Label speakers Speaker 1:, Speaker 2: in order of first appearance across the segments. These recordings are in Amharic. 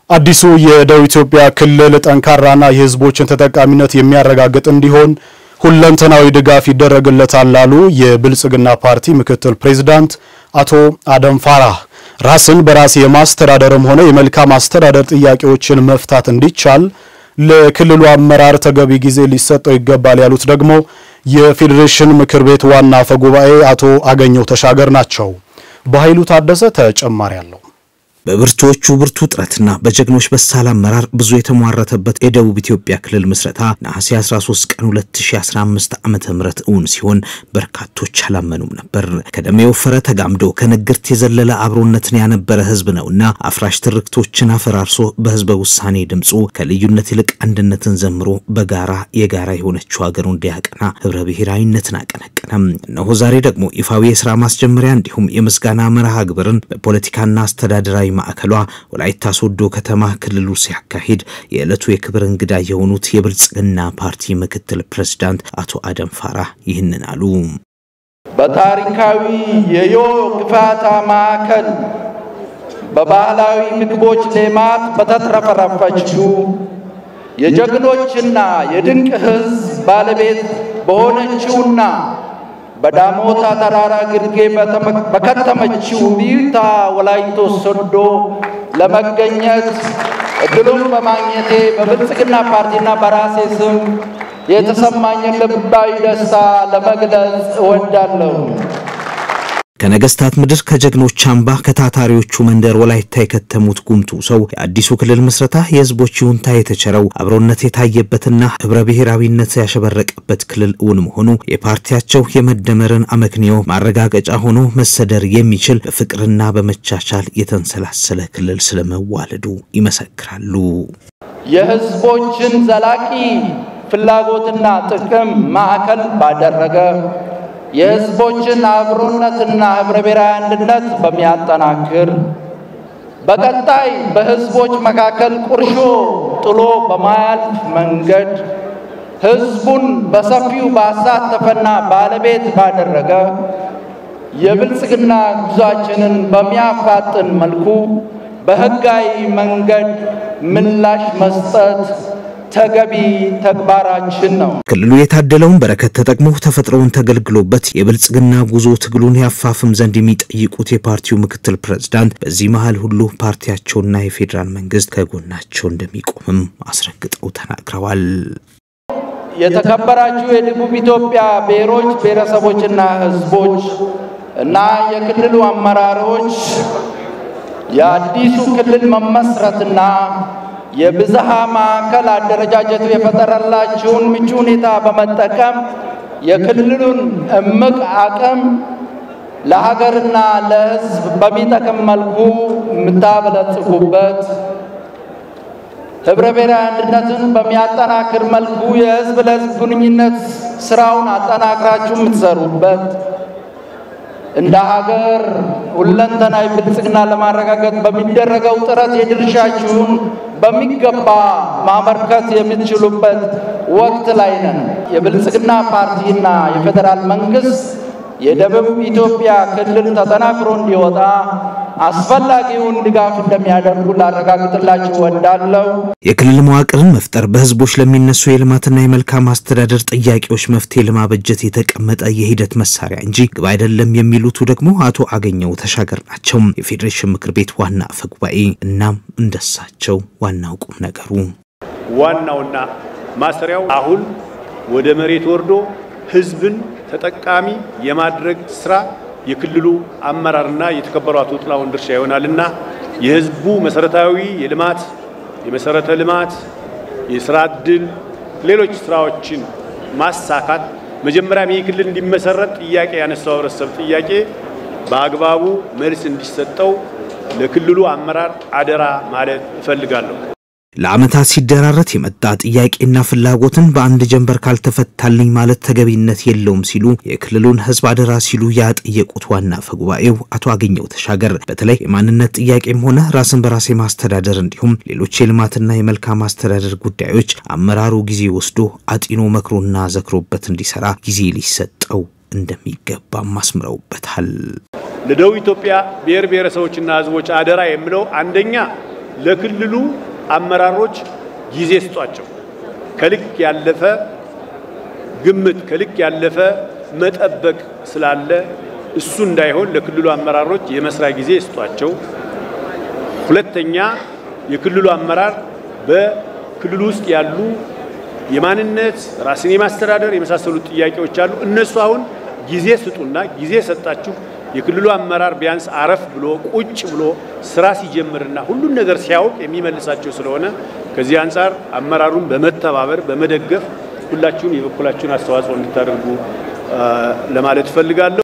Speaker 1: አዲሱ የደቡብ ኢትዮጵያ ክልል ጠንካራና የሕዝቦችን ተጠቃሚነት የሚያረጋግጥ እንዲሆን ሁለንተናዊ ድጋፍ ይደረግለታል ላሉ የብልጽግና ፓርቲ ምክትል ፕሬዚዳንት አቶ አደም ፋራህ ራስን በራስ የማስተዳደርም ሆነ የመልካም አስተዳደር ጥያቄዎችን መፍታት እንዲቻል ለክልሉ አመራር ተገቢ ጊዜ ሊሰጠው ይገባል ያሉት ደግሞ የፌዴሬሽን ምክር ቤት ዋና አፈ ጉባኤ አቶ አገኘው ተሻገር ናቸው። በኃይሉ ታደሰ ተጨማሪ አለው።
Speaker 2: በብርቱዎቹ ብርቱ ጥረትና በጀግኖች በሳል አመራር ብዙ የተሟረተበት የደቡብ ኢትዮጵያ ክልል ምስረታ ነሐሴ 13 ቀን 2015 ዓመተ ምህረት እውን ሲሆን በርካቶች አላመኑም ነበር። ከደም የወፈረ ተጋምዶ ከንግርት የዘለለ አብሮነትን ያነበረ ህዝብ ነውና አፍራሽ ትርክቶችን አፈራርሶ በህዝበ ውሳኔ ድምፁ ከልዩነት ይልቅ አንድነትን ዘምሮ በጋራ የጋራ የሆነችው ሀገሩ እንዲያቀና ህብረ ብሔራዊነትን አቀነቀነም። እነሆ ዛሬ ደግሞ ይፋዊ የስራ ማስጀመሪያ እንዲሁም የምስጋና መርሃ ግብርን በፖለቲካና አስተዳደራዊ ማዕከሏ ወላይታ ሶዶ ከተማ ክልሉ ሲያካሂድ የዕለቱ የክብር እንግዳ የሆኑት የብልጽግና ፓርቲ ምክትል ፕሬዝዳንት አቶ አደም ፋራህ ይህንን አሉ።
Speaker 3: በታሪካዊ የዮ ግፋታ ማዕከል በባህላዊ ምግቦች ሌማት በተትረፈረፈችው የጀግኖችና የድንቅ ህዝብ ባለቤት በሆነችውና በዳሞታ ተራራ ግርጌ በከተመችው ቢልታ ወላይቶ ሶዶ ለመገኘት እድሉን በማግኘቴ በብልጽግና ፓርቲና በራሴ ስም የተሰማኝን ልባዊ ደስታ ለመግለጽ እወዳለሁ።
Speaker 2: ከነገስታት ምድር ከጀግኖች አምባ ከታታሪዎቹ መንደር ወላይታ የከተሙት ጉምቱ ሰው የአዲሱ ክልል ምስረታ የህዝቦች ይሁንታ የተቸረው አብሮነት የታየበትና ህብረ ብሔራዊነት ያሸበረቀበት ክልል እውን መሆኑ የፓርቲያቸው የመደመርን አመክንዮ ማረጋገጫ ሆኖ መሰደር የሚችል በፍቅርና በመቻቻል የተንሰላሰለ ክልል ስለመዋለዱ ይመሰክራሉ።
Speaker 3: የህዝቦችን ዘላቂ ፍላጎትና ጥቅም ማዕከል ባደረገ የህዝቦችን አብሮነትና ህብረ ብሔራዊ አንድነት በሚያጠናክር በቀጣይ በህዝቦች መካከል ቁርሾ ጥሎ በማያልፍ መንገድ ህዝቡን በሰፊው ባሳተፈና ባለቤት ባደረገ የብልጽግና ጉዟችንን በሚያፋጥን መልኩ በህጋዊ መንገድ ምላሽ መስጠት ተገቢ ተግባራችን ነው።
Speaker 2: ክልሉ የታደለውን በረከት ተጠቅሞ ተፈጥሮውን ተገልግሎበት የብልጽግና ጉዞ ትግሉን ያፋፍም ዘንድ የሚጠይቁት የፓርቲው ምክትል ፕሬዝዳንት በዚህ መሀል ሁሉ ፓርቲያቸውና የፌዴራል መንግስት ከጎናቸው እንደሚቆምም አስረግጠው ተናግረዋል።
Speaker 3: የተከበራችሁ የደቡብ ኢትዮጵያ ብሔሮች ብሔረሰቦችና ህዝቦች እና የክልሉ አመራሮች የአዲሱ ክልል መመስረትና የብዝሃ ማዕከል አደረጃጀቱ የፈጠረላችሁን ምቹ ሁኔታ በመጠቀም የክልሉን እምቅ አቅም ለሀገርና ለሕዝብ በሚጠቅም መልኩ የምታበለጽጉበት ህብረ ብሔራዊ አንድነትን በሚያጠናክር መልኩ የህዝብ ለህዝብ ግንኙነት ስራውን አጠናክራችሁ የምትሰሩበት እንደ ሀገር ሁለንተናዊ ብልጽግና ለማረጋገጥ በሚደረገው ጥረት የድርሻችሁን በሚገባ ማበርከት የምትችሉበት ወቅት ላይ ነን። የብልጽግና ፓርቲና የፌዴራል መንግስት የደቡብ ኢትዮጵያ ክልል ተጠናክሮ እንዲወጣ አስፈላጊውን ድጋፍ እንደሚያደርጉ ላረጋግጥላችሁ እወዳለሁ።
Speaker 2: የክልል መዋቅርን መፍጠር በህዝቦች ለሚነሱ የልማትና የመልካም አስተዳደር ጥያቄዎች መፍትሄ ለማበጀት የተቀመጠ የሂደት መሳሪያ እንጂ ግብ አይደለም የሚሉቱ ደግሞ አቶ አገኘው ተሻገር ናቸው፣ የፌዴሬሽን ምክር ቤት ዋና አፈ ጉባኤ። እናም እንደሳቸው ዋናው ቁም ነገሩ
Speaker 4: ዋናውና ማሰሪያው አሁን ወደ መሬት ወርዶ ህዝብን ተጠቃሚ የማድረግ ስራ የክልሉ አመራርና የተከበሩ አቶ ጥላሁን ድርሻ ይሆናልና የህዝቡ መሰረታዊ የልማት የመሰረተ ልማት፣ የስራ እድል፣ ሌሎች ስራዎችን ማሳካት መጀመሪያም ይህ ክልል እንዲመሰረት ጥያቄ ያነሳው ህብረተሰብ ጥያቄ በአግባቡ መልስ እንዲሰጠው ለክልሉ አመራር አደራ ማለት እፈልጋለሁ።
Speaker 2: ለዓመታት ሲደራረት የመጣ ጥያቄና ፍላጎትን በአንድ ጀንበር ካልተፈታልኝ ማለት ተገቢነት የለውም ሲሉ የክልሉን ህዝብ አደራ ሲሉ ያጠየቁት ዋና አፈ ጉባኤው አቶ አገኘው ተሻገር በተለይ የማንነት ጥያቄም ሆነ ራስን በራስ የማስተዳደር እንዲሁም ሌሎች የልማትና የመልካም አስተዳደር ጉዳዮች አመራሩ ጊዜ ወስዶ አጢኖ መክሮና ዘክሮበት እንዲሰራ ጊዜ ሊሰጠው እንደሚገባም አስምረውበታል።
Speaker 4: ለደቡብ ኢትዮጵያ ብሔር ብሔረሰቦችና ህዝቦች አደራ የምለው አንደኛ ለክልሉ አመራሮች ጊዜ ስጧቸው። ከልክ ያለፈ ግምት ከልክ ያለፈ መጠበቅ ስላለ እሱ እንዳይሆን ለክልሉ አመራሮች የመስሪያ ጊዜ ስጧቸው። ሁለተኛ የክልሉ አመራር በክልሉ ውስጥ ያሉ የማንነት ራስን የማስተዳደር የመሳሰሉት ጥያቄዎች አሉ። እነሱ አሁን ጊዜ ስጡና ጊዜ ሰጣችሁ የክልሉ አመራር ቢያንስ አረፍ ብሎ ቁጭ ብሎ ስራ ሲጀምርና ሁሉን ነገር ሲያውቅ የሚመልሳቸው ስለሆነ ከዚህ አንጻር አመራሩን በመተባበር በመደገፍ ሁላችሁም የበኩላችሁን አስተዋጽኦ እንድታደርጉ ለማለት እፈልጋለሁ።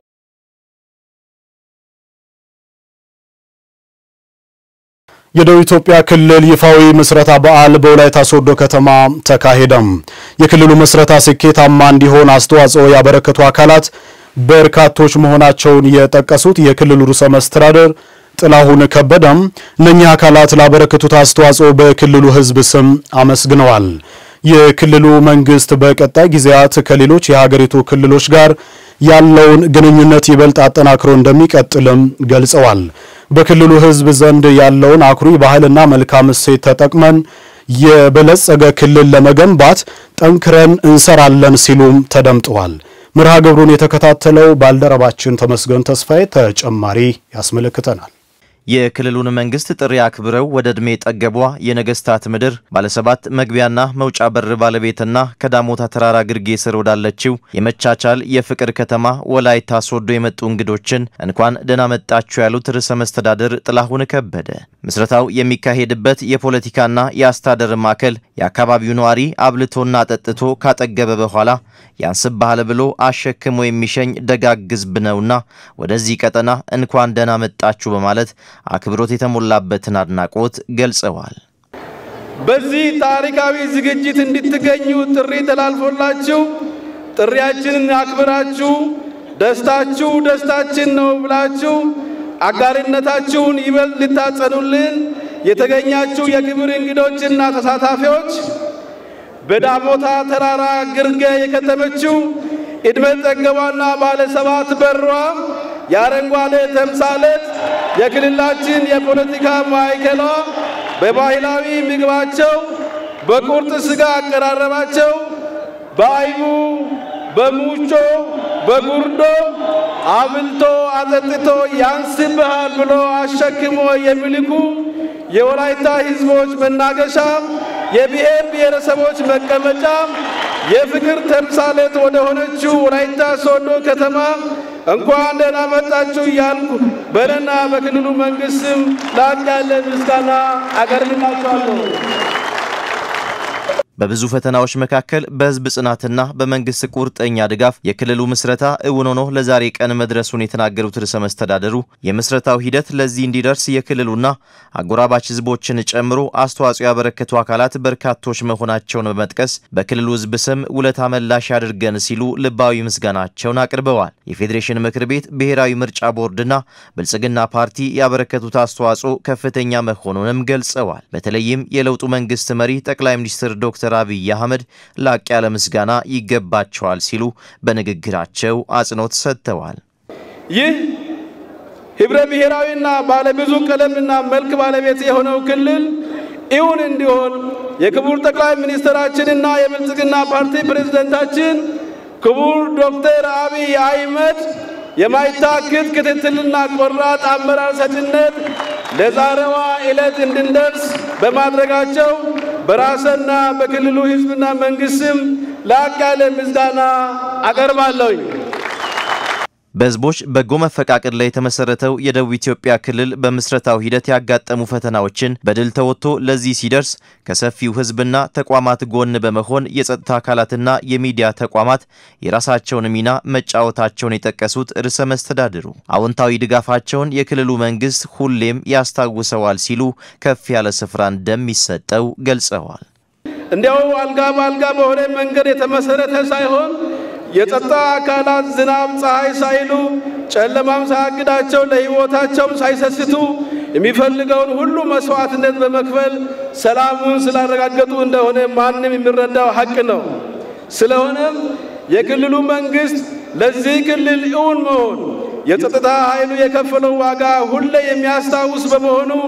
Speaker 1: የደቡብ ኢትዮጵያ ክልል ይፋዊ ምስረታ በዓል በወላይታ ሶዶ ከተማ ተካሄደም። የክልሉ ምስረታ ስኬታማ እንዲሆን አስተዋጽኦ ያበረከቱ አካላት በርካቶች መሆናቸውን የጠቀሱት የክልሉ ርዕሰ መስተዳደር ጥላሁን ከበደም እነኚህ አካላት ላበረከቱት አስተዋጽኦ በክልሉ ሕዝብ ስም አመስግነዋል። የክልሉ መንግስት በቀጣይ ጊዜያት ከሌሎች የሀገሪቱ ክልሎች ጋር ያለውን ግንኙነት ይበልጥ አጠናክሮ እንደሚቀጥልም ገልጸዋል። በክልሉ ሕዝብ ዘንድ ያለውን አኩሪ ባህልና መልካም እሴት ተጠቅመን የበለጸገ ክልል ለመገንባት ጠንክረን እንሰራለን ሲሉም ተደምጠዋል። መርሃ ግብሩን የተከታተለው ባልደረባችን ተመስገን ተስፋዬ ተጨማሪ ያስመለክተናል።
Speaker 5: የክልሉን መንግስት ጥሪ አክብረው ወደ ዕድሜ ጠገቧ የነገስታት ምድር ባለሰባት መግቢያና መውጫ በር ባለቤትና ከዳሞታ ተራራ ግርጌ ስር ወዳለችው የመቻቻል የፍቅር ከተማ ወላይታ ሶዶ የመጡ እንግዶችን እንኳን ደህና መጣችሁ ያሉት ርዕሰ መስተዳድር ጥላሁን ከበደ ምስረታው የሚካሄድበት የፖለቲካና የአስተዳደር ማዕከል የአካባቢው ነዋሪ አብልቶና አጠጥቶ ካጠገበ በኋላ ያንስብሃል ብሎ አሸክሞ የሚሸኝ ደጋግ ሕዝብ ነውና ወደዚህ ቀጠና እንኳን ደህና መጣችሁ በማለት አክብሮት የተሞላበትን አድናቆት ገልጸዋል።
Speaker 6: በዚህ ታሪካዊ ዝግጅት እንድትገኙ ጥሪ ተላልፎላችሁ ጥሪያችንን አክብራችሁ ደስታችሁ ደስታችን ነው ብላችሁ አጋርነታችሁን ይበልጥ ልታጸኑልን የተገኛችሁ የክብር እንግዶችና ተሳታፊዎች በዳሞታ ተራራ ግርጌ የከተመችው ዕድሜ ጠገቧና ባለ ሰባት በሯ የአረንጓዴ ተምሳሌት የክልላችን የፖለቲካ ማዕከሏ በባህላዊ ምግባቸው፣ በቁርጥ ሥጋ አቀራረባቸው፣ በአይቡ፣ በሙቾ፣ በጉርዶ አብልቶ አጠጥቶ ያንስብሃል ብሎ አሸክሞ የሚልኩ የወላይታ ሕዝቦች መናገሻ የብሔር ብሔረሰቦች መቀመጫ የፍቅር ተምሳሌት ወደ ሆነችው ወላይታ ሶዶ ከተማ እንኳን ደህና መጣችሁ እያልኩ በእኔና በክልሉ መንግስት ስም ላቅ ያለ ምስጋና አቀርብላችኋለሁ።
Speaker 5: በብዙ ፈተናዎች መካከል በህዝብ ጽናትና በመንግስት ቁርጠኛ ድጋፍ የክልሉ ምስረታ እውን ሆኖ ለዛሬ ቀን መድረሱን የተናገሩት ርዕሰ መስተዳደሩ የምስረታው ሂደት ለዚህ እንዲደርስ የክልሉና አጎራባች ህዝቦችን ጨምሮ አስተዋጽኦ ያበረከቱ አካላት በርካቶች መሆናቸውን በመጥቀስ በክልሉ ህዝብ ስም ውለታ መላሽ ያድርገን ሲሉ ልባዊ ምስጋናቸውን አቅርበዋል። የፌዴሬሽን ምክር ቤት፣ ብሔራዊ ምርጫ ቦርድና ብልጽግና ፓርቲ ያበረከቱት አስተዋጽኦ ከፍተኛ መሆኑንም ገልጸዋል። በተለይም የለውጡ መንግስት መሪ ጠቅላይ ሚኒስትር ዶክተር ዶክተር አብይ አህመድ ላቅ ያለ ምስጋና ይገባቸዋል ሲሉ በንግግራቸው አጽንኦት ሰጥተዋል።
Speaker 6: ይህ ህብረ ብሔራዊና ባለብዙ ቀለምና መልክ ባለቤት የሆነው ክልል እውን እንዲሆን የክቡር ጠቅላይ ሚኒስትራችንና የብልጽግና ፓርቲ ፕሬዝደንታችን ክቡር ዶክተር አብይ አህመድ የማይታክት ክትትልና ቆራጥ አመራር ሰጭነት ለዛሬዋ ዕለት እንድንደርስ በማድረጋቸው በራስና በክልሉ ህዝብና መንግስት ስም ላቅ ያለ ምስጋና አቀርባለሁኝ።
Speaker 5: በህዝቦች በጎ መፈቃቀድ ላይ የተመሰረተው የደቡብ ኢትዮጵያ ክልል በምስረታው ሂደት ያጋጠሙ ፈተናዎችን በድል ተወጥቶ ለዚህ ሲደርስ ከሰፊው ህዝብና ተቋማት ጎን በመሆን የጸጥታ አካላትና የሚዲያ ተቋማት የራሳቸውን ሚና መጫወታቸውን የጠቀሱት ርዕሰ መስተዳድሩ አዎንታዊ ድጋፋቸውን የክልሉ መንግስት ሁሌም ያስታውሰዋል ሲሉ ከፍ ያለ ስፍራ እንደሚሰጠው ገልጸዋል።
Speaker 6: እንዲያው አልጋ በአልጋ በሆነ መንገድ የተመሰረተ ሳይሆን የጸጥታ አካላት ዝናብ ፀሐይ ሳይሉ ጨለማም ሳያግዳቸው ለህይወታቸውም ሳይሰስቱ የሚፈልገውን ሁሉ መስዋዕትነት በመክፈል ሰላሙን ስላረጋገጡ እንደሆነ ማንም የሚረዳው ሀቅ ነው። ስለሆነም የክልሉ መንግስት ለዚህ ክልል እውን መሆን የጸጥታ ኃይሉ የከፈለው ዋጋ ሁሌ የሚያስታውስ በመሆኑ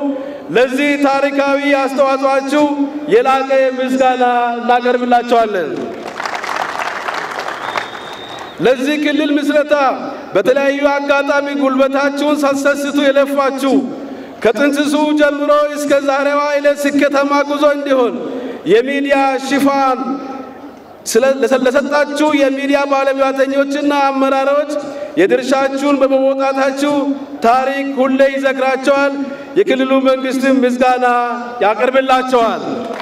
Speaker 6: ለዚህ ታሪካዊ አስተዋጽኦአችሁ የላቀ ምስጋና እናቀርብላችኋለን። ለዚህ ክልል ምስረታ በተለያዩ አጋጣሚ ጉልበታችሁን ሳትሰስቱ የለፋችሁ ከጥንስሱ ጀምሮ እስከ ዛሬዋ ዕለት ስኬታማ ጉዞ እንዲሆን የሚዲያ ሽፋን ለሰጣችሁ የሚዲያ ባለሙያተኞችና አመራሮች የድርሻችሁን በመወጣታችሁ ታሪክ ሁሌ ይዘክራቸዋል። የክልሉ መንግስትም ምስጋና ያቀርብላቸዋል።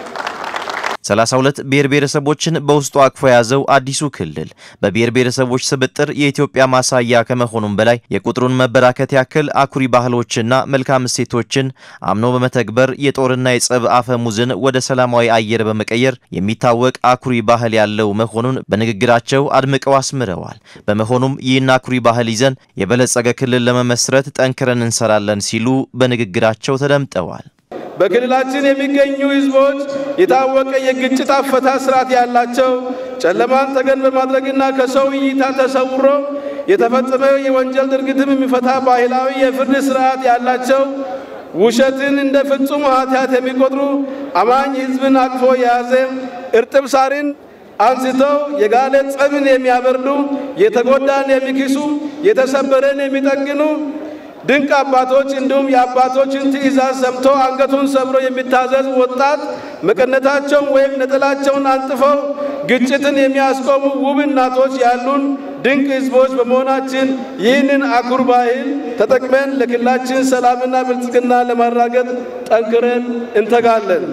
Speaker 5: 32 ብሔር ብሔረሰቦችን በውስጡ አቅፎ የያዘው አዲሱ ክልል በብሔር ብሔረሰቦች ስብጥር የኢትዮጵያ ማሳያ ከመሆኑም በላይ የቁጥሩን መበራከት ያክል አኩሪ ባህሎችና መልካም እሴቶችን አምኖ በመተግበር የጦርና የጸብ አፈሙዝን ወደ ሰላማዊ አየር በመቀየር የሚታወቅ አኩሪ ባህል ያለው መሆኑን በንግግራቸው አድምቀው አስምረዋል። በመሆኑም ይህን አኩሪ ባህል ይዘን የበለጸገ ክልል ለመመስረት ጠንክረን እንሰራለን ሲሉ በንግግራቸው ተደምጠዋል።
Speaker 6: በክልላችን የሚገኙ ህዝቦች የታወቀ የግጭት አፈታት ስርዓት ያላቸው ጨለማን ተገን በማድረግና ከሰው እይታ ተሰውሮ የተፈጸመ የወንጀል ድርጊትም የሚፈታ ባህላዊ የፍርድ ስርዓት ያላቸው ውሸትን እንደ ፍጹም ኃጢአት የሚቆጥሩ አማኝ ህዝብን አቅፎ የያዘ እርጥብ ሳርን አንስተው የጋለ ጸብን የሚያበርዱ የተጎዳን የሚክሱ የተሰበረን የሚጠግኑ ድንቅ አባቶች እንዲሁም የአባቶችን ትእዛዝ ሰምቶ አንገቱን ሰብሮ የሚታዘዝ ወጣት መቀነታቸውን ወይም ነጠላቸውን አንጥፈው ግጭትን የሚያስቆሙ ውብ እናቶች ያሉን ድንቅ ህዝቦች በመሆናችን ይህንን አኩሪ ባህል ተጠቅመን ለክልላችን ሰላምና ብልጽግና ለማራገጥ ጠንክረን እንተጋለን።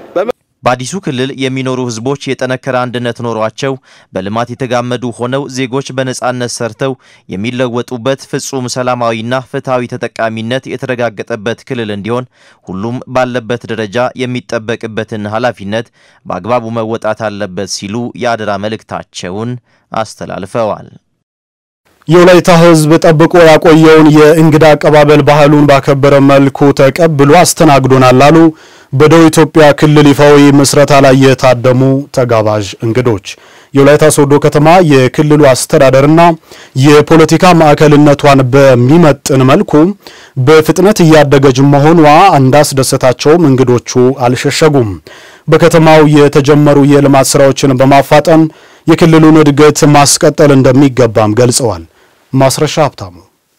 Speaker 5: በአዲሱ ክልል የሚኖሩ ህዝቦች የጠነከረ አንድነት ኖሯቸው በልማት የተጋመዱ ሆነው ዜጎች በነጻነት ሰርተው የሚለወጡበት ፍጹም ሰላማዊና ፍትሐዊ ተጠቃሚነት የተረጋገጠበት ክልል እንዲሆን ሁሉም ባለበት ደረጃ የሚጠበቅበትን ኃላፊነት በአግባቡ መወጣት አለበት ሲሉ የአደራ መልእክታቸውን አስተላልፈዋል።
Speaker 1: የወላይታ ህዝብ ጠብቆ ያቆየውን የእንግዳ አቀባበል ባህሉን ባከበረ መልኩ ተቀብሎ አስተናግዶናል አሉ በደቡብ ኢትዮጵያ ክልል ይፋዊ ምስረታ ላይ የታደሙ ተጋባዥ እንግዶች። የወላይታ ሶዶ ከተማ የክልሉ አስተዳደርና የፖለቲካ ማዕከልነቷን በሚመጥን መልኩ በፍጥነት እያደገች መሆኗ እንዳስደሰታቸውም እንግዶቹ አልሸሸጉም። በከተማው የተጀመሩ የልማት ስራዎችን በማፋጠን የክልሉን እድገት ማስቀጠል እንደሚገባም ገልጸዋል። ማስረሻ ሀብታሙ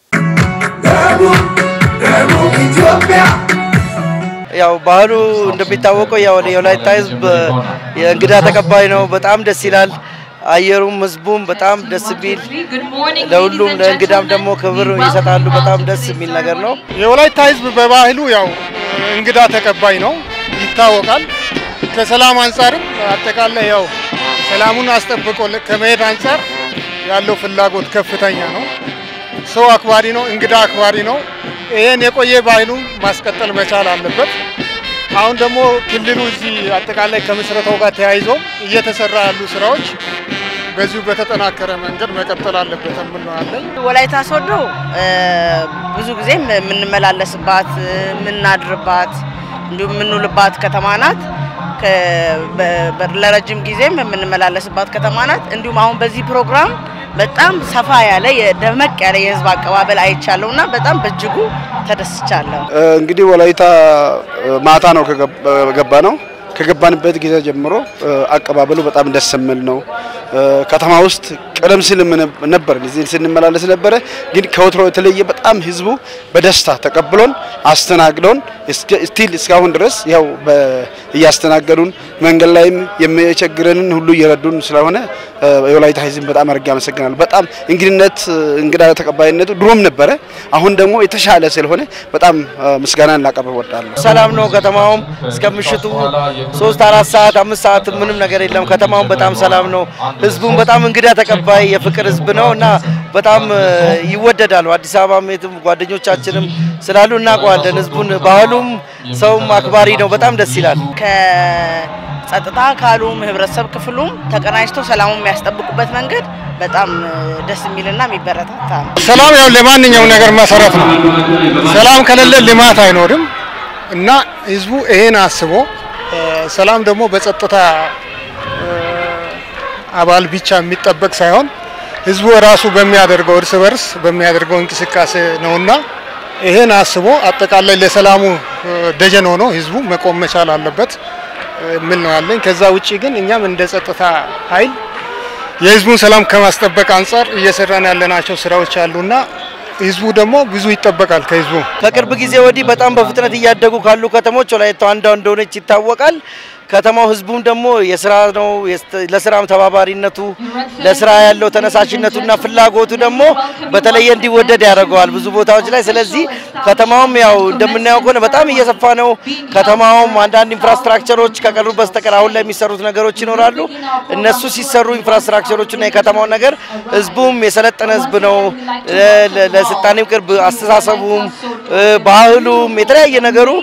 Speaker 7: ያው ባህሉ እንደሚታወቀው ያው የወላይታ ህዝብ የእንግዳ ተቀባይ ነው። በጣም ደስ ይላል። አየሩም ህዝቡም በጣም ደስ የሚል ለሁሉም ለእንግዳም ደግሞ ክብር ይሰጣሉ። በጣም ደስ የሚል ነገር ነው።
Speaker 8: የወላይታ ህዝብ በባህሉ ያው እንግዳ ተቀባይ ነው ይታወቃል። ከሰላም አንጻርም አጠቃላይ ያው ሰላሙን አስጠብቆ ከመሄድ አንጻር ያለው ፍላጎት ከፍተኛ ነው። ሰው አክባሪ ነው፣ እንግዳ አክባሪ ነው። ይሄን የቆየ ባህሉን ማስቀጠል መቻል አለበት። አሁን ደግሞ ክልሉ እዚህ አጠቃላይ ከምስረታው ጋር ተያይዞ እየተሰራ ያሉ ስራዎች በዚሁ በተጠናከረ መንገድ መቀጠል አለበት የምንለዋለን።
Speaker 9: ወላይታ ሶዶ ብዙ ጊዜ የምንመላለስባት የምናድርባት እንዲሁም የምንውልባት ከተማ ናት። ለረጅም ጊዜም የምንመላለስባት ከተማ ናት። እንዲሁም አሁን በዚህ ፕሮግራም በጣም ሰፋ ያለ ደመቅ ያለ የህዝብ አቀባበል አይቻለሁ እና በጣም በእጅጉ ተደስቻለሁ።
Speaker 10: እንግዲህ ወላይታ ማታ ነው ከገባ ነው ከገባንበት ጊዜ ጀምሮ አቀባበሉ በጣም ደስ የሚል ነው። ከተማ ውስጥ ቀደም ሲል ነበር እዚህ ስንመላለስ ነበረ፣ ግን ከወትሮ የተለየ በጣም ህዝቡ በደስታ ተቀብሎን አስተናግዶን ስቲል እስካሁን ድረስ ያው እያስተናገዱን መንገድ ላይም የሚቸግረንን ሁሉ እየረዱን ስለሆነ የወላይታ ህዝብ በጣም አድርጌ አመሰግናለሁ። በጣም እንግድነት እንግዳ ተቀባይነቱ ድሮም ነበረ፣ አሁን ደግሞ የተሻለ ስለሆነ በጣም ምስጋናን ላቀርብ እወዳለሁ።
Speaker 7: ሰላም ነው። ከተማውም እስከ ምሽቱ ሶስት አራት ሰዓት አምስት ሰዓት ምንም ነገር የለም። ከተማውም በጣም ሰላም ነው። ህዝቡም በጣም እንግዳ ተቀባይ የፍቅር ህዝብ ነው እና በጣም ይወደዳሉ። አዲስ አበባም የትም ጓደኞቻችንም ስላሉ እናውቀዋለን። ህዝቡን ባህሉም ሰውም አክባሪ ነው። በጣም ደስ ይላል።
Speaker 9: ከጸጥታ አካሉም ህብረተሰብ ክፍሉም ተቀናጅተው ሰላሙን የሚያስጠብቁበት መንገድ በጣም ደስ የሚልና የሚበረታታ ነው።
Speaker 8: ሰላም ያው ለማንኛውም ነገር መሰረት ነው። ሰላም ከሌለ ልማት አይኖርም እና ህዝቡ ይሄን አስቦ ሰላም ደግሞ በጸጥታ አባል ብቻ የሚጠበቅ ሳይሆን ህዝቡ ራሱ በሚያደርገው እርስ በርስ በሚያደርገው እንቅስቃሴ ነውና ይሄን አስቦ አጠቃላይ ለሰላሙ ደጀን ሆኖ ህዝቡ መቆም መቻል አለበት የሚል ነው ያለኝ። ከዛ ውጪ ግን እኛም እንደ ጸጥታ ኃይል የህዝቡን ሰላም ከማስጠበቅ አንጻር እየሰራን ያለናቸው ስራዎች አሉና ህዝቡ ደግሞ ብዙ ይጠበቃል ከህዝቡ።
Speaker 7: ከቅርብ ጊዜ ወዲህ በጣም በፍጥነት እያደጉ ካሉ ከተሞች ወላይታ አንዷ እንደሆነች ይታወቃል። ከተማው ህዝቡም ደግሞ የስራ ነው ለስራም ተባባሪነቱ ለስራ ያለው ተነሳሽነቱና ፍላጎቱ ደግሞ በተለየ እንዲወደድ ያደርገዋል ብዙ ቦታዎች ላይ። ስለዚህ ከተማውም ያው እንደምናየው ከሆነ በጣም እየሰፋ ነው። ከተማውም አንዳንድ ኢንፍራስትራክቸሮች ከቀሩ በስተቀር አሁን ላይ የሚሰሩት ነገሮች ይኖራሉ። እነሱ ሲሰሩ ኢንፍራስትራክቸሮችና የከተማው ነገር ህዝቡም የሰለጠነ ህዝብ ነው። ለስልጣኔም ቅርብ አስተሳሰቡም ባህሉም የተለያየ ነገሩ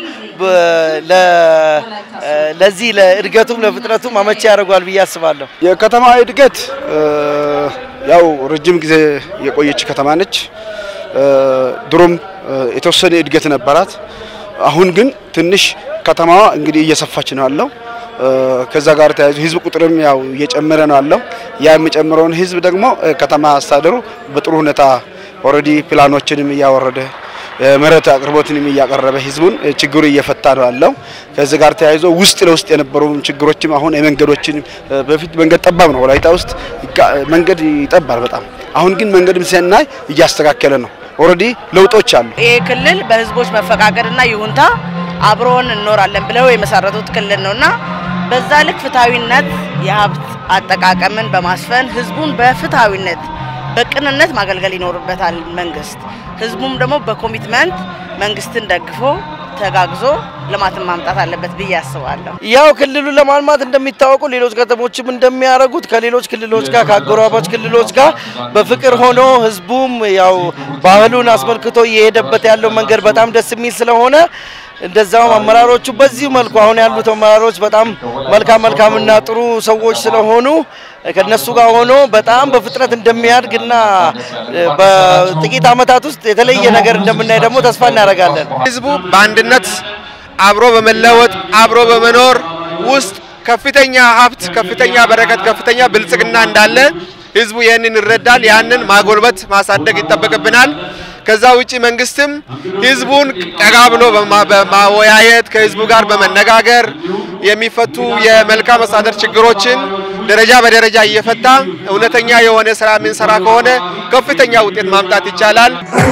Speaker 7: ለዚህ ለእድገቱም ለፍጥነቱም አመቺ ያደርገዋል ብዬ አስባለሁ።
Speaker 10: የከተማ እድገት ያው ረጅም ጊዜ የቆየች ከተማ ነች። ድሮም የተወሰነ እድገት ነበራት። አሁን ግን ትንሽ ከተማዋ እንግዲህ እየሰፋች ነው ያለው። ከዛ ጋር ተያይዞ ህዝብ ቁጥርም ያው እየጨመረ ነው ያለው። ያ የሚጨምረውን ህዝብ ደግሞ ከተማ አስተዳደሩ በጥሩ ሁኔታ ኦልሬዲ ፕላኖችንም እያወረደ መሬት አቅርቦትንም እያቀረበ ህዝቡን ችግሩ እየፈታ ነው ያለው። ከዚህ ጋር ተያይዞ ውስጥ ለውስጥ የነበሩ ችግሮችም አሁን የመንገዶችን በፊት መንገድ ጠባብ ነው፣ ወላይታ ውስጥ መንገድ ይጠባል በጣም። አሁን ግን መንገድም ሲናይ እያስተካከለ ነው። ኦልሬዲ ለውጦች አሉ።
Speaker 9: ይህ ክልል በህዝቦች መፈቃቀድና ይሁንታ አብሮን እንኖራለን ብለው የመሰረቱት ክልል ነውና በዛ ልክ ፍትሐዊነት የሀብት አጠቃቀምን በማስፈን ህዝቡን በፍትሐዊነት በቅንነት ማገልገል ይኖርበታል መንግስት። ህዝቡም ደግሞ በኮሚትመንት መንግስትን ደግፎ ተጋግዞ ልማትን ማምጣት አለበት ብዬ አስባለሁ።
Speaker 7: ያው ክልሉን ለማልማት እንደሚታወቁ ሌሎች ከተሞችም እንደሚያደርጉት ከሌሎች ክልሎች ጋር ከአጎራባች ክልሎች ጋር በፍቅር ሆኖ ህዝቡም ያው ባህሉን አስመልክቶ እየሄደበት ያለው መንገድ በጣም ደስ የሚል ስለሆነ እንደዛውም አመራሮቹ በዚሁ መልኩ አሁን ያሉት አመራሮች በጣም መልካም መልካምና ጥሩ ሰዎች ስለሆኑ ከነሱ ጋር ሆኖ በጣም በፍጥነት እንደሚያድግና በጥቂት ዓመታት ውስጥ የተለየ ነገር እንደምናይ ደግሞ ተስፋ እናደርጋለን።
Speaker 11: ህዝቡ በአንድነት አብሮ በመለወጥ አብሮ በመኖር ውስጥ ከፍተኛ ሀብት፣ ከፍተኛ በረከት፣ ከፍተኛ ብልጽግና እንዳለ ህዝቡ ይህንን ይረዳል። ያንን ማጎልበት ማሳደግ ይጠበቅብናል። ከዛ ውጪ መንግስትም ህዝቡን ጠጋ ብሎ በማወያየት ከህዝቡ ጋር በመነጋገር የሚፈቱ የመልካም አስተዳደር ችግሮችን ደረጃ በደረጃ እየፈታ እውነተኛ የሆነ ስራ የምንሰራ ከሆነ ከፍተኛ ውጤት ማምጣት ይቻላል።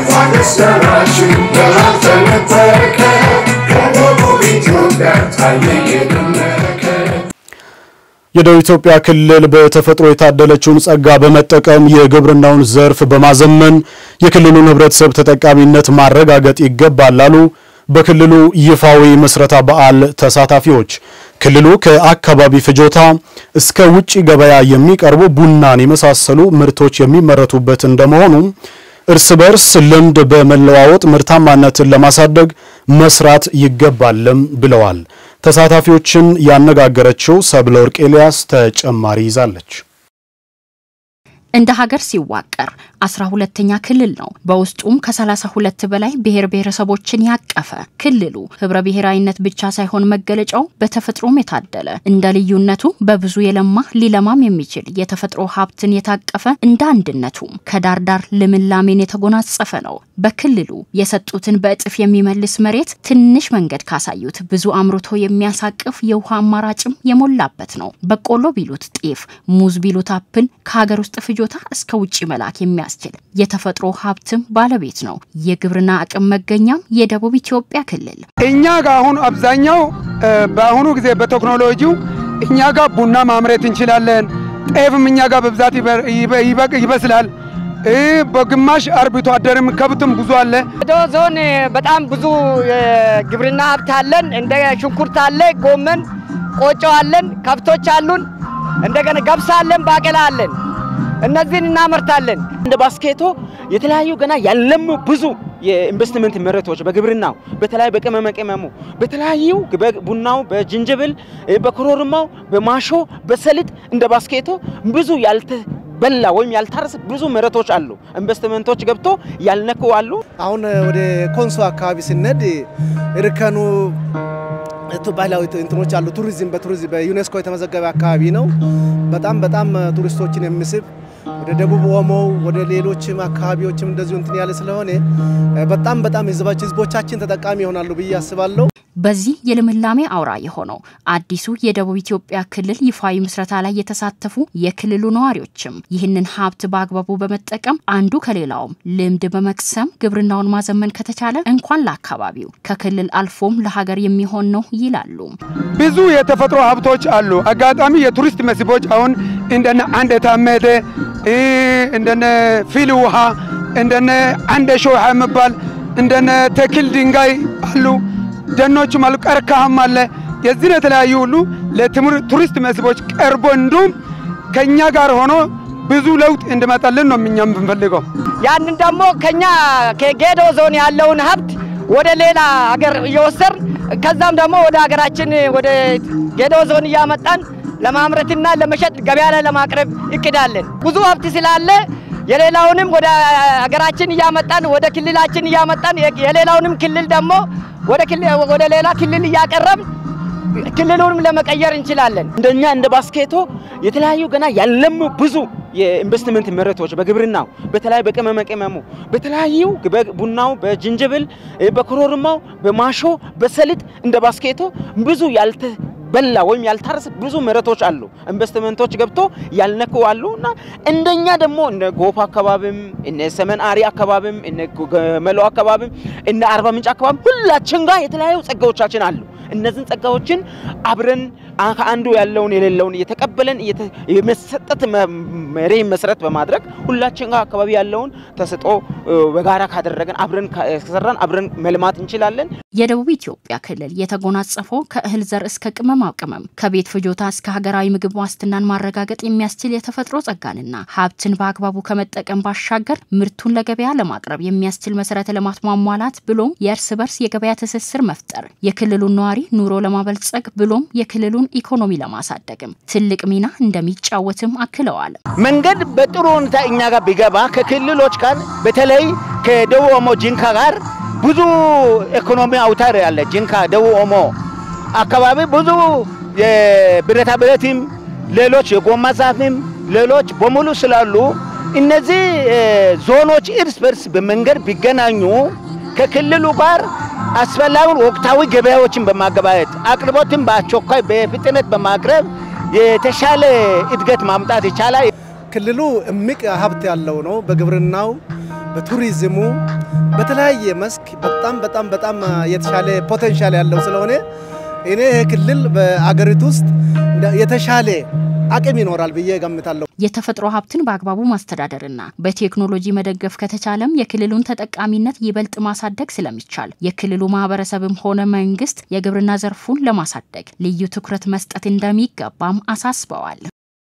Speaker 1: የደቡብ ኢትዮጵያ ክልል በተፈጥሮ የታደለችውን ጸጋ በመጠቀም የግብርናውን ዘርፍ በማዘመን የክልሉን ህብረተሰብ ተጠቃሚነት ማረጋገጥ ይገባል አሉ በክልሉ ይፋዊ ምስረታ በዓል ተሳታፊዎች። ክልሉ ከአካባቢ ፍጆታ እስከ ውጭ ገበያ የሚቀርቡ ቡናን የመሳሰሉ ምርቶች የሚመረቱበት እንደመሆኑ እርስ በርስ ልምድ በመለዋወጥ ምርታማነትን ለማሳደግ መስራት ይገባልም ብለዋል። ተሳታፊዎችን ያነጋገረችው ሰብለ ወርቅ ኤልያስ ተጨማሪ ይዛለች።
Speaker 12: እንደ ሀገር ሲዋቀር አስራ ሁለተኛ ክልል ነው። በውስጡም ከሰላሳ ሁለት በላይ ብሔር ብሔረሰቦችን ያቀፈ ክልሉ ህብረ ብሔራዊነት ብቻ ሳይሆን መገለጫው በተፈጥሮም የታደለ እንደ ልዩነቱ በብዙ የለማ ሊለማም የሚችል የተፈጥሮ ሀብትን የታቀፈ እንደ አንድነቱም ከዳር ዳር ልምላሜን የተጎናጸፈ ነው። በክልሉ የሰጡትን በእጥፍ የሚመልስ መሬት ትንሽ መንገድ ካሳዩት ብዙ አምርቶ የሚያሳቅፍ የውሃ አማራጭም የሞላበት ነው። በቆሎ ቢሉት ጤፍ፣ ሙዝ ቢሉት አፕል ከሀገር ውስጥ ፍጆታ እስከ ውጭ መላክ የሚያስችል የተፈጥሮ ሀብትም ባለቤት ነው። የግብርና አቅም መገኛም የደቡብ ኢትዮጵያ ክልል
Speaker 13: እኛ ጋር አሁን አብዛኛው በአሁኑ ጊዜ በቴክኖሎጂው እኛ ጋር ቡና ማምረት እንችላለን። ጤፍም እኛ ጋር በብዛት ይበስላል። በግማሽ አርብቶ አደርም ከብትም ብዙ አለ።
Speaker 14: ደቡብ ዞን በጣም ብዙ ግብርና ሀብት አለን። እንደ ሽንኩርት አለ፣ ጎመን፣ ቆጮ አለን፣ ከብቶች አሉን። እንደገና ገብስ አለን፣ ባቄላ አለን። እነዚህን እናመርታለን።
Speaker 15: እንደ ባስኬቶ የተለያዩ ገና ያለሙ ብዙ የኢንቨስትመንት መሬቶች በግብርናው በተለያዩ በቅመመ ቅመሙ በተለያዩ በቡናው፣ በጅንጅብል፣ በኮረሪማው፣ በማሾ፣ በሰሊጥ እንደ ባስኬቶ ብዙ ያልተበላ ወይም ያልታረሰ ብዙ መሬቶች አሉ። ኢንቨስትመንቶች ገብቶ ያልነኩ አሉ።
Speaker 16: አሁን ወደ ኮንሶ አካባቢ ስንሄድ እርከኑ ባህላዊ እንትኖች አሉ። ቱሪዝም በቱሪዝም በዩኔስኮ የተመዘገበ አካባቢ ነው። በጣም በጣም ቱሪስቶችን የሚስብ ወደ ደቡብ ኦሞ ወደ ሌሎችም አካባቢዎችም እንደዚሁ እንትን ያለ ስለሆነ በጣም በጣም ህዝቦቻችን ተጠቃሚ ይሆናሉ ብዬ አስባለሁ።
Speaker 12: በዚህ የልምላሜ አውራ የሆነው አዲሱ የደቡብ ኢትዮጵያ ክልል ይፋዊ ምስረታ ላይ የተሳተፉ የክልሉ ነዋሪዎችም ይህንን ሀብት በአግባቡ በመጠቀም አንዱ ከሌላውም ልምድ በመቅሰም ግብርናውን ማዘመን ከተቻለ እንኳን ለአካባቢው ከክልል አልፎም ለሀገር የሚሆን ነው ይላሉ።
Speaker 13: ብዙ የተፈጥሮ ሀብቶች አሉ። አጋጣሚ የቱሪስት መስህቦች አሁን እንደነ አንድ የታመደ እንደነ ፊል ውሃ እንደነ አንደ ሾሃ የሚባል እንደነ ተክል ድንጋይ አሉ። ደኖችም አሉ፣ ቀርከሃም አለ። የዚህን የተለያዩ ሁሉ ለቱሪስት መስህቦች ቀርቦ እንዲሁም ከእኛ ጋር ሆኖ ብዙ ለውጥ እንዲመጣልን ነው እኛ የምንፈልገው።
Speaker 14: ያንን ደግሞ ከኛ ከጌዶ ዞን ያለውን ሀብት ወደ ሌላ ሀገር እየወሰር ከዛም ደግሞ ወደ ሀገራችን ወደ ጌዶ ዞን እያመጣን ለማምረትና ለመሸጥ ገበያ ላይ ለማቅረብ እቅዳለን። ብዙ ሀብት ስላለ የሌላውንም ወደ ሀገራችን እያመጣን ወደ ክልላችን እያመጣን የሌላውንም ክልል ደግሞ ወደ ሌላ ክልል እያቀረብን ክልሉንም ለመቀየር እንችላለን።
Speaker 15: እንደኛ እንደ ባስኬቶ የተለያዩ ገና ያለሙ ብዙ የኢንቨስትመንት መሬቶች በግብርናው በተለያዩ በቅመመ ቅመሙ በተለያዩ በቡናው፣ በጅንጅብል፣ በኮረሪማው፣ በማሾ፣ በሰሊጥ እንደ ባስኬቶ ብዙ ያልተ በላ ወይም ያልታረሰ ብዙ መሬቶች አሉ። ኢንቨስትመንቶች ገብቶ ያልነኩ አሉ እና እንደኛ ደግሞ እነ ጎፋ አካባቢም እነ ሰሜን አሪ አካባቢም እነ ገመሎ አካባቢም እነ አርባ ምንጭ አካባቢ ሁላችን ጋር የተለያዩ ጸጋዎቻችን አሉ። እነዚህን ጸጋዎችን አብረን ከአንዱ ያለውን የሌለውን እየተቀበለን የመሰጠት መሪ መሰረት በማድረግ ሁላችን ጋር አካባቢ ያለውን ተሰጦ በጋራ ካደረገን አብረን ከሰራን አብረን መልማት እንችላለን።
Speaker 12: የደቡብ ኢትዮጵያ ክልል የተጎናጸፈው ከእህል ዘር እስከ ቅመማ ቅመም ከቤት ፍጆታ እስከ ሀገራዊ ምግብ ዋስትናን ማረጋገጥ የሚያስችል የተፈጥሮ ጸጋንና ሀብትን በአግባቡ ከመጠቀም ባሻገር ምርቱን ለገበያ ለማቅረብ የሚያስችል መሰረተ ልማት ማሟላት ብሎም የእርስ በርስ የገበያ ትስስር መፍጠር የክልሉን ነዋሪ ኑሮ ለማበልጸግ ብሎም የክልሉን ኢኮኖሚ ለማሳደግም ትልቅ ሚና እንደሚጫወትም አክለዋል።
Speaker 15: መንገድ በጥሩ ሁኔታ እኛ ጋር ቢገባ ከክልሎች ጋር በተለይ ከደቡብ ኦሞ ጂንካ ጋር ብዙ ኢኮኖሚ አውታር ያለ ጂንካ ደቡብ ኦሞ አካባቢ ብዙ የብረታ ብረትም ሌሎች የጎማ ዛፍም ሌሎች በሙሉ ስላሉ እነዚህ ዞኖች እርስ በርስ በመንገድ ቢገናኙ ከክልሉ ጋር አስፈላጊውን ወቅታዊ ገበያዎችን በማገባየት አቅርቦትን በአስቸኳይ በፍጥነት በማቅረብ የተሻለ እድገት ማምጣት ይቻላል።
Speaker 16: ክልሉ እምቅ ሀብት ያለው ነው። በግብርናው፣ በቱሪዝሙ፣ በተለያየ መስክ በጣም በጣም በጣም የተሻለ ፖቴንሻል ያለው ስለሆነ እኔ ይህ ክልል በአገሪቱ ውስጥ የተሻለ አቅም ይኖራል ብዬ ገምታለሁ።
Speaker 12: የተፈጥሮ ሀብትን በአግባቡ ማስተዳደርና በቴክኖሎጂ መደገፍ ከተቻለም የክልሉን ተጠቃሚነት ይበልጥ ማሳደግ ስለሚቻል የክልሉ ማህበረሰብም ሆነ መንግስት የግብርና ዘርፉን ለማሳደግ ልዩ ትኩረት መስጠት እንደሚገባም አሳስበዋል።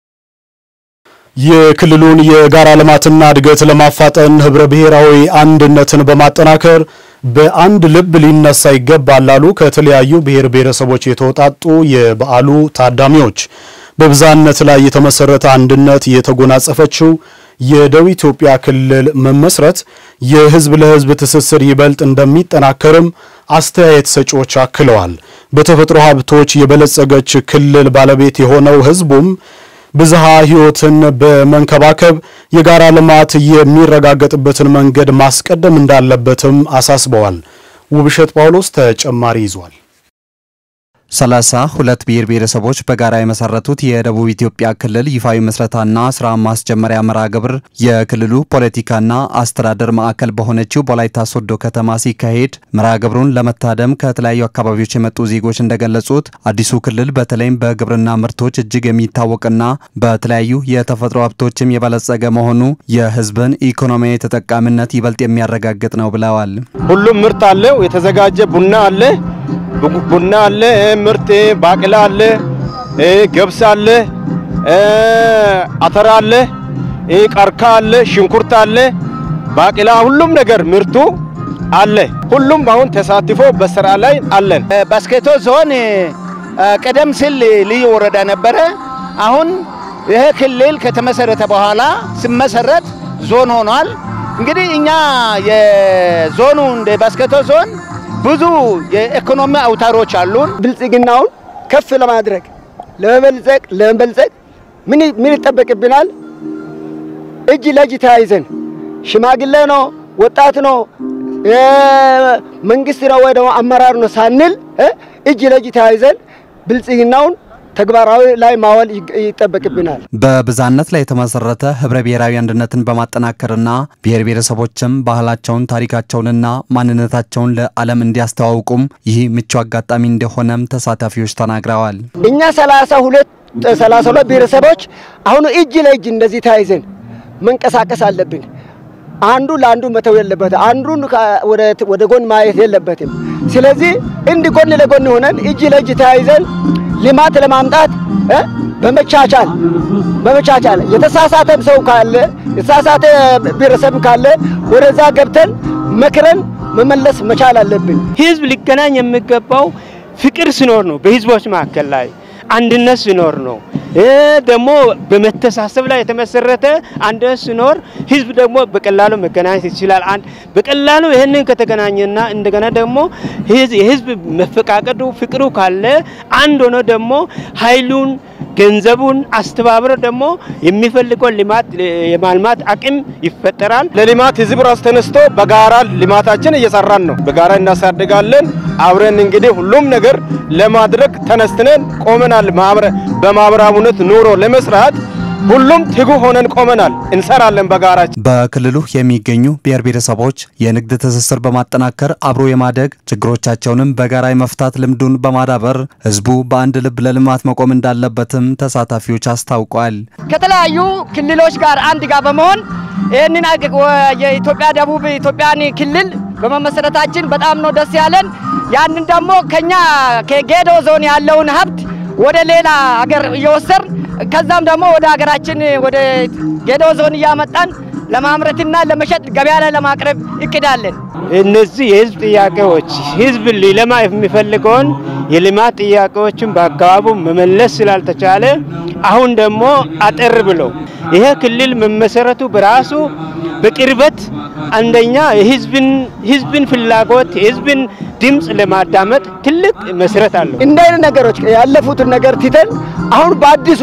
Speaker 1: የክልሉን የጋራ ልማትና እድገት ለማፋጠን ህብረ ብሔራዊ አንድነትን በማጠናከር በአንድ ልብ ሊነሳ ይገባል ላሉ ከተለያዩ ብሔር ብሔረሰቦች የተውጣጡ የበዓሉ ታዳሚዎች በብዛነት ላይ የተመሰረተ አንድነት የተጎናጸፈችው የደቡብ ኢትዮጵያ ክልል መመስረት የህዝብ ለህዝብ ትስስር ይበልጥ እንደሚጠናከርም አስተያየት ሰጪዎች አክለዋል። በተፈጥሮ ሀብቶች የበለጸገች ክልል ባለቤት የሆነው ህዝቡም ብዝሃ ህይወትን በመንከባከብ የጋራ ልማት የሚረጋገጥበትን መንገድ ማስቀደም እንዳለበትም አሳስበዋል። ውብሸት ጳውሎስ ተጨማሪ ይዟል።
Speaker 17: ሰላሳ ሁለት ብሔር ብሔረሰቦች በጋራ የመሰረቱት የደቡብ ኢትዮጵያ ክልል ይፋዊ ምስረታና ስራ ማስጀመሪያ መርሃ ግብር የክልሉ ፖለቲካና አስተዳደር ማዕከል በሆነችው በወላይታ ሶዶ ከተማ ሲካሄድ መርሃ ግብሩን ለመታደም ከተለያዩ አካባቢዎች የመጡ ዜጎች እንደገለጹት አዲሱ ክልል በተለይም በግብርና ምርቶች እጅግ የሚታወቅና በተለያዩ የተፈጥሮ ሀብቶችም የበለጸገ መሆኑ የህዝብን ኢኮኖሚያዊ ተጠቃሚነት ይበልጥ የሚያረጋግጥ ነው ብለዋል።
Speaker 18: ሁሉም ምርት አለው። የተዘጋጀ ቡና አለ ቡና አለ፣ ምርት ባቄላ አለ፣ ገብስ አለ፣ አተር አለ፣ ቀርካ አለ፣ ሽንኩርት አለ፣ ባቄላ ሁሉም ነገር ምርቱ አለ። ሁሉም አሁን ተሳትፎ በስራ ላይ አለን።
Speaker 15: ባስኬቶ ዞን ቀደም ሲል ልዩ ወረዳ ነበረ። አሁን ይሄ ክልል ከተመሰረተ በኋላ ሲመሰረት ዞን ሆኗል። እንግዲህ እኛ የዞኑ እንደ ባስኬቶ ዞን ብዙ የኢኮኖሚ አውታሮች አሉን።
Speaker 19: ብልጽግናውን ከፍ ለማድረግ ለመበልጸግ ለመበልጸግ ምን ምን ይጠበቅብናል?
Speaker 14: እጅ ለእጅ ተያይዘን ሽማግሌ ነው፣ ወጣት ነው፣ መንግስት ነው ወይ ደግሞ አመራር ነው ሳንል እጅ ለእጅ ተያይዘን ብልጽግናውን ተግባራዊ ላይ ማዋል ይጠበቅብናል።
Speaker 17: በብዝሃነት ላይ የተመሰረተ ህብረ ብሔራዊ አንድነትን በማጠናከርና ብሔር ብሔረሰቦችም ባህላቸውን፣ ታሪካቸውንና ማንነታቸውን ለዓለም እንዲያስተዋውቁም ይህ ምቹ አጋጣሚ እንደሆነም ተሳታፊዎች ተናግረዋል።
Speaker 14: እኛ ሰላሳ ሁለት ሰላሳ ሁለት ብሔረሰቦች አሁን እጅ ለእጅ እንደዚህ ተያይዘን መንቀሳቀስ አለብን። አንዱ ለአንዱ መተው የለበትም። አንዱን ወደ ጎን ማየት የለበትም። ስለዚህ እንዲህ ጎን ለጎን ሆነን እጅ ለእጅ ተያይዘን ልማት ለማምጣት በመቻቻል በመቻቻል የተሳሳተም ሰው ካለ የተሳሳተ ብሔረሰብ ካለ ወደዛ ገብተን መክረን መመለስ መቻል አለብን።
Speaker 15: ህዝብ ሊገናኝ የሚገባው ፍቅር ሲኖር ነው። በህዝቦች መካከል ላይ አንድነት ሲኖር ነው። ደግሞ በመተሳሰብ ላይ የተመሰረተ አንድነት ሲኖር ህዝብ ደግሞ በቀላሉ መገናኘት ይችላል። አንድ በቀላሉ ይህንን ከተገናኘና እንደገና ደግሞ የህዝብ መፈቃቀዱ ፍቅሩ ካለ አንድ ሆኖ ደግሞ ኃይሉን ገንዘቡን አስተባብሮ ደግሞ የሚፈልገውን ልማት የማልማት አቅም ይፈጠራል።
Speaker 18: ለልማት ህዝብ ራሱ ተነስቶ በጋራ ልማታችን እየሰራን ነው። በጋራ እናሳድጋለን። አብረን እንግዲህ ሁሉም ነገር ለማድረግ ተነስተን ቆመናል። በማህበራዊነት ኑሮ ለመስራት ሁሉም ትጉ ሆነን ቆመናል። እንሰራለን በጋራ።
Speaker 17: በክልሉ የሚገኙ ብሔር ብሔረሰቦች የንግድ ትስስር በማጠናከር አብሮ የማደግ ችግሮቻቸውንም በጋራ የመፍታት ልምዱን በማዳበር ህዝቡ በአንድ ልብ ለልማት መቆም እንዳለበትም ተሳታፊዎች አስታውቋል።
Speaker 14: ከተለያዩ ክልሎች ጋር አንድ ጋር በመሆን ይህንን የኢትዮጵያ ደቡብ ኢትዮጵያን ክልል በመመሰረታችን በጣም ነው ደስ ያለን። ያንን ደግሞ ከኛ ከጌዶ ዞን ያለውን ሀብት ወደ ሌላ ሀገር እየወሰድን ከዛም ደግሞ ወደ ሀገራችን ወደ ጌዶ ዞን እያመጣን ለማምረትና ለመሸጥ ገበያ ላይ ለማቅረብ እቅዳለን።
Speaker 15: እነዚህ የህዝብ ጥያቄዎች ህዝብ ሊለማ የሚፈልገውን የልማት ጥያቄዎችን በአግባቡ መመለስ ስላልተቻለ አሁን ደግሞ አጠር ብለው ይሄ ክልል መመሰረቱ በራሱ በቅርበት አንደኛ የህዝብን ህዝብን ፍላጎት የህዝብን ድምፅ ለማዳመጥ ትልቅ መሰረት አለው።
Speaker 14: እንደ አይነት ነገሮች ያለፉትን ነገር ትተን አሁን በአዲሱ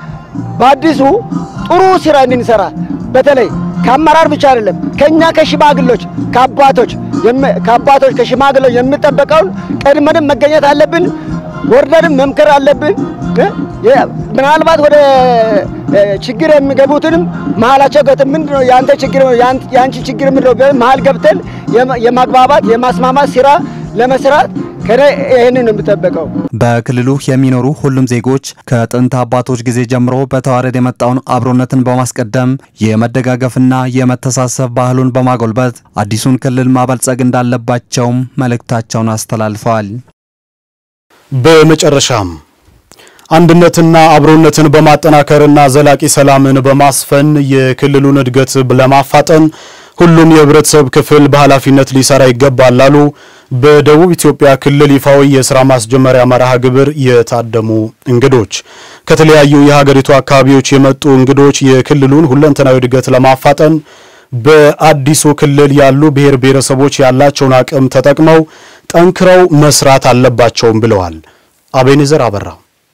Speaker 14: በአዲሱ ጥሩ ስራ እንድንሰራ በተለይ ከአመራር ብቻ አይደለም ከኛ ከሽማግሎች ከአባቶች ከአባቶች ከሽማግሎች የሚጠበቀውን ቀድመንም መገኘት አለብን። ወርደንም መምከር አለብን። ምናልባት ወደ ችግር የሚገቡትንም መሀላቸው ገብተን ምንድን ነው የአንተ ችግር የአንቺ ችግር ምንድን ነው መሀል ገብተን የማግባባት የማስማማት ስራ ለመስራት ከነ ይህንን ነው የሚጠበቀው።
Speaker 17: በክልሉ የሚኖሩ ሁሉም ዜጎች ከጥንት አባቶች ጊዜ ጀምሮ በተዋረድ የመጣውን አብሮነትን በማስቀደም የመደጋገፍና የመተሳሰብ ባህሉን በማጎልበት አዲሱን ክልል ማበልጸግ እንዳለባቸውም መልእክታቸውን አስተላልፈዋል።
Speaker 1: በመጨረሻም አንድነትና አብሮነትን በማጠናከርና ዘላቂ ሰላምን በማስፈን የክልሉን እድገት ለማፋጠን ሁሉም የህብረተሰብ ክፍል በኃላፊነት ሊሰራ ይገባል ላሉ በደቡብ ኢትዮጵያ ክልል ይፋዊ የስራ ማስጀመሪያ መርሃ ግብር የታደሙ እንግዶች። ከተለያዩ የሀገሪቱ አካባቢዎች የመጡ እንግዶች የክልሉን ሁለንተናዊ እድገት ለማፋጠን በአዲሱ ክልል ያሉ ብሔር ብሔረሰቦች ያላቸውን አቅም ተጠቅመው ጠንክረው መስራት አለባቸውም ብለዋል። አቤኔዘር አበራ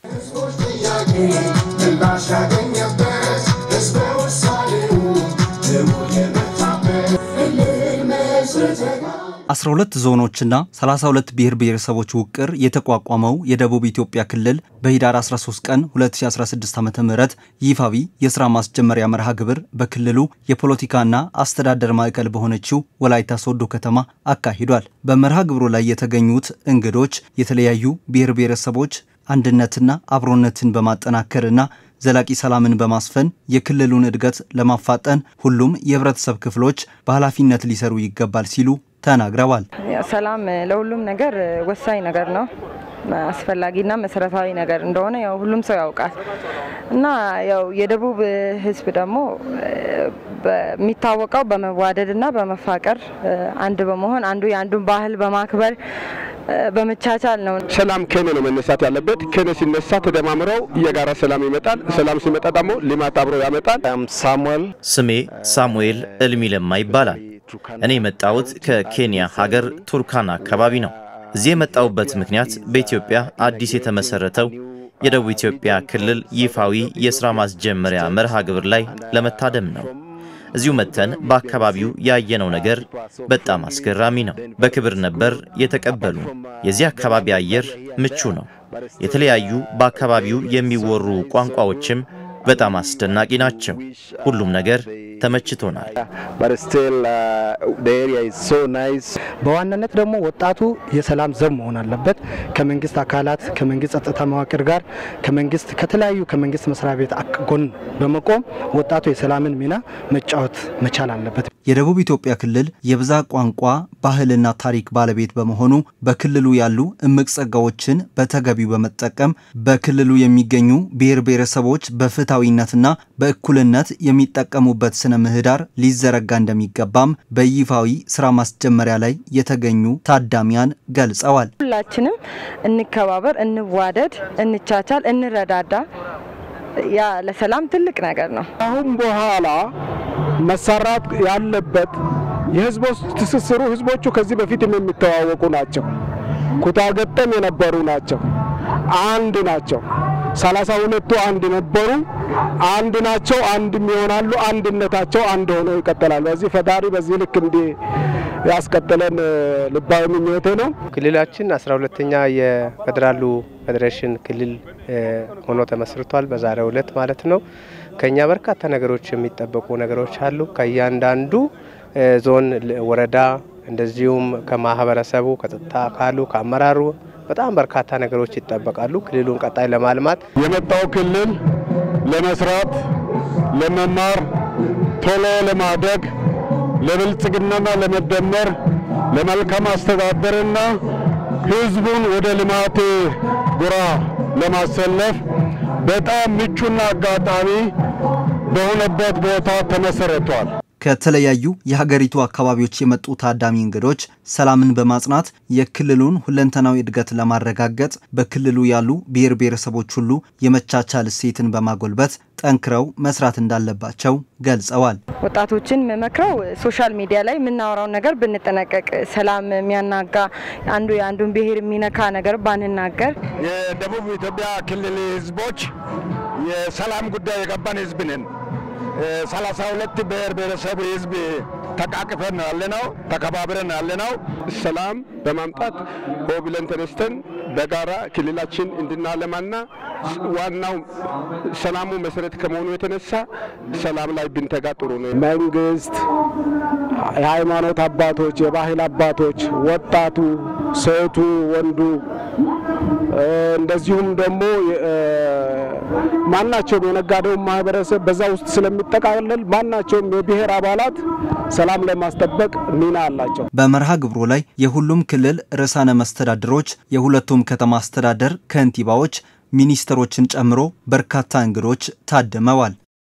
Speaker 17: አስራ ሁለት ዞኖችና 32 ብሔር ብሔረሰቦች ውቅር የተቋቋመው የደቡብ ኢትዮጵያ ክልል በህዳር 13 ቀን 2016 ዓ.ም ይፋዊ የስራ ማስጀመሪያ መርሃ ግብር በክልሉ የፖለቲካና አስተዳደር ማዕከል በሆነችው ወላይታ ሶዶ ከተማ አካሂዷል። በመርሃ ግብሩ ላይ የተገኙት እንግዶች የተለያዩ ብሔር ብሔረሰቦች አንድነትና አብሮነትን በማጠናከርና ዘላቂ ሰላምን በማስፈን የክልሉን እድገት ለማፋጠን ሁሉም የህብረተሰብ ክፍሎች በኃላፊነት ሊሰሩ ይገባል ሲሉ ተናግረዋል።
Speaker 19: ሰላም ለሁሉም ነገር ወሳኝ ነገር ነው። አስፈላጊና መሰረታዊ ነገር እንደሆነ ያው ሁሉም ሰው ያውቃል እና ያው የደቡብ ህዝብ ደግሞ የሚታወቀው በመዋደድና በመፋቀር አንድ በመሆን አንዱ የአንዱን ባህል በማክበር በመቻቻል ነው።
Speaker 20: ሰላም ከኔ ነው መነሳት ያለበት። ከኔ ሲነሳ ተደማምረው የጋራ ሰላም ይመጣል። ሰላም ሲመጣ ደግሞ ልማት አብሮ ያመጣል።
Speaker 5: ሳሙኤል ስሜ ሳሙኤል እልሚ ለማ ይባላል። እኔ የመጣሁት ከኬንያ ሀገር ቱርካና አካባቢ ነው። እዚህ የመጣሁበት ምክንያት በኢትዮጵያ አዲስ የተመሰረተው የደቡብ ኢትዮጵያ ክልል ይፋዊ የሥራ ማስጀመሪያ መርሃ ግብር ላይ ለመታደም ነው። እዚሁ መተን በአካባቢው ያየነው ነገር በጣም አስገራሚ ነው። በክብር ነበር የተቀበሉ። የዚህ አካባቢ አየር ምቹ ነው። የተለያዩ በአካባቢው የሚወሩ ቋንቋዎችም በጣም አስደናቂ ናቸው። ሁሉም ነገር ተመችቶናል።
Speaker 21: በዋናነት ደግሞ ወጣቱ የሰላም ዘብ መሆን አለበት። ከመንግስት አካላት ከመንግስት ጸጥታ መዋቅር ጋር ከመንግስት ከተለያዩ ከመንግስት መስሪያ ቤት ጎን በመቆም ወጣቱ የሰላምን ሚና መጫወት መቻል አለበት።
Speaker 17: የደቡብ ኢትዮጵያ ክልል የብዛ ቋንቋ ባህልና ታሪክ ባለቤት በመሆኑ በክልሉ ያሉ እምቅ ጸጋዎችን በተገቢው በመጠቀም በክልሉ የሚገኙ ብሔር ብሔረሰቦች በፍትሐዊነትና በእኩልነት የሚጠቀሙበት ስነ ምህዳር ሊዘረጋ እንደሚገባም በይፋዊ ስራ ማስጀመሪያ ላይ የተገኙ ታዳሚያን ገልጸዋል።
Speaker 19: ሁላችንም እንከባበር፣ እንዋደድ፣ እንቻቻል፣ እንረዳዳ። ያ ለሰላም ትልቅ ነገር ነው።
Speaker 20: አሁን በኋላ መሰራት ያለበት የህዝቦች ትስስሩ ህዝቦቹ ከዚህ በፊትም የሚተዋወቁ ናቸው። ኩታ ገጠም የነበሩ ናቸው። አንድ ናቸው። ሰላሳ ሁለቱ አንድ ነበሩ። አንድ ናቸው። አንድም ይሆናሉ። አንድነታቸው አንድ ሆነው ይቀጥላሉ። በዚህ ፈጣሪ በዚህ ልክ እንዲህ ያስቀጥለን ልባዊ ምኞቴ ነው።
Speaker 22: ክልላችን አስራ ሁለተኛ የፌዴራሉ ፌዴሬሽን ክልል ሆኖ ተመስርቷል። በዛሬው ዕለት ማለት ነው። ከኛ በርካታ ነገሮች የሚጠበቁ ነገሮች አሉ። ከእያንዳንዱ ዞን፣ ወረዳ እንደዚሁም ከማህበረሰቡ፣ ከጸጥታ አካሉ፣ ከአመራሩ በጣም በርካታ ነገሮች ይጠበቃሉ። ክልሉን ቀጣይ ለማልማት
Speaker 20: የመጣው ክልል ለመስራት፣ ለመማር፣ ቶሎ ለማደግ፣ ለብልጽግናና ለመደመር፣ ለመልካም አስተዳደርና ህዝቡን ወደ ልማት ጎራ ለማሰለፍ በጣም ምቹና አጋጣሚ በሆነበት ቦታ ተመሰረቷል።
Speaker 17: ከተለያዩ የሀገሪቱ አካባቢዎች የመጡ ታዳሚ እንግዶች ሰላምን በማጽናት የክልሉን ሁለንተናዊ እድገት ለማረጋገጥ በክልሉ ያሉ ብሔር ብሔረሰቦች ሁሉ የመቻቻል እሴትን በማጎልበት ጠንክረው መስራት እንዳለባቸው ገልጸዋል።
Speaker 19: ወጣቶችን መመክረው ሶሻል ሚዲያ ላይ የምናወራውን ነገር ብንጠነቀቅ፣ ሰላም የሚያናጋ አንዱ የአንዱን ብሔር የሚነካ ነገር ባንናገር።
Speaker 20: የደቡብ ኢትዮጵያ ክልል ህዝቦች የሰላም ጉዳይ የገባን ህዝብ ነን። ሰላሳ ሁለት ብሔር ብሔረሰብ ህዝብ ተቃቅፈን ነው ያለነው፣ ተከባብረን ነው ያለነው። ሰላም በማምጣት ሆ ብለን ተነስተን በጋራ ክልላችን እንድናለማና ዋናው ሰላሙ መሰረት ከመሆኑ የተነሳ ሰላም ላይ ብንተጋ ጥሩ ነው። መንግስት፣ የሃይማኖት አባቶች፣ የባህል አባቶች፣ ወጣቱ፣ ሴቱ፣ ወንዱ እንደዚሁም ደግሞ ማናቸውም የነጋዴውን ማህበረሰብ በዛ ውስጥ ስለሚጠቃለል ማናቸውም የብሔር አባላት ሰላም ለማስጠበቅ ሚና አላቸው።
Speaker 17: በመርሃ ግብሩ ላይ የሁሉም ክልል ርዕሳነ መስተዳድሮች፣ የሁለቱም ከተማ አስተዳደር ከንቲባዎች፣ ሚኒስትሮችን ጨምሮ በርካታ እንግዶች ታድመዋል።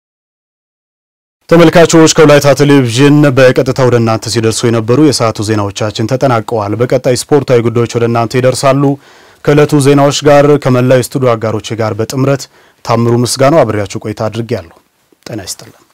Speaker 1: ተመልካቾች ከወላይታ ቴሌቪዥን በቀጥታ ወደ እናንተ ሲደርሱ የነበሩ የሰዓቱ ዜናዎቻችን ተጠናቀዋል። በቀጣይ ስፖርታዊ ጉዳዮች ወደ እናንተ ይደርሳሉ። ከዕለቱ ዜናዎች ጋር ከመላው የስቱዲዮ አጋሮች ጋር በጥምረት ታምሩ ምስጋናው አብሬያችሁ ቆይታ አድርጌያለሁ። ጤና ይስጥልን።